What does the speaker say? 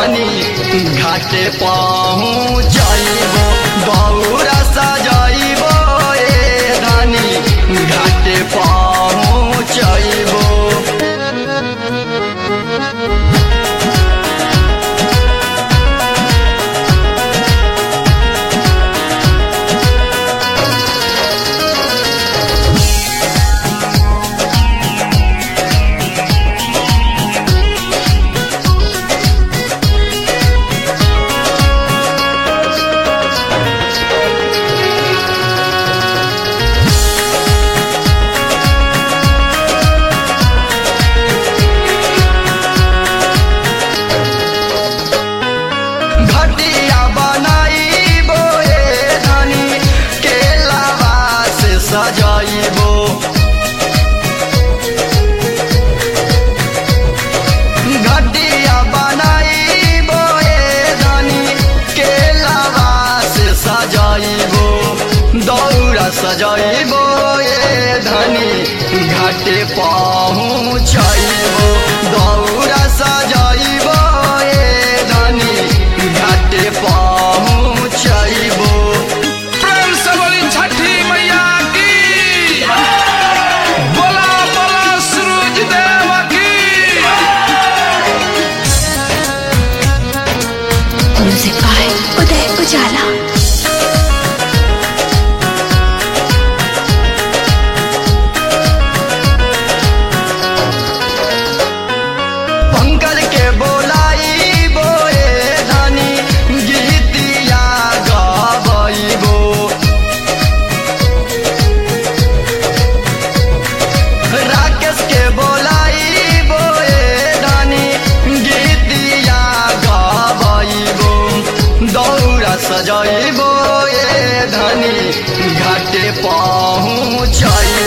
धनी घाटे पहुँचैबो दौरा सजैबो ए धनी घाटे पहुँचैबो घटिया बनाइबो ए धनी केलावा से सजाइबो घटिया बनाइबो ए धनी केलावा से सजाइबो दौरा सजाइबो ए धनी घाटे पहुँचैबो दौरा सजाइबो ए धनी घाटे पहुँचैबो प्रेम से बोली छठी मैया की बोला बोला सूरज देव की म्यूजिक बाय उदय उजाला पंकज के बोलाइबो ए धनी गीतिया गबैबो राकेश के बोलाइबो ए धनी गीतिया गबैबो दौरा सजैबो ए धनी घाटे पहुँचैबो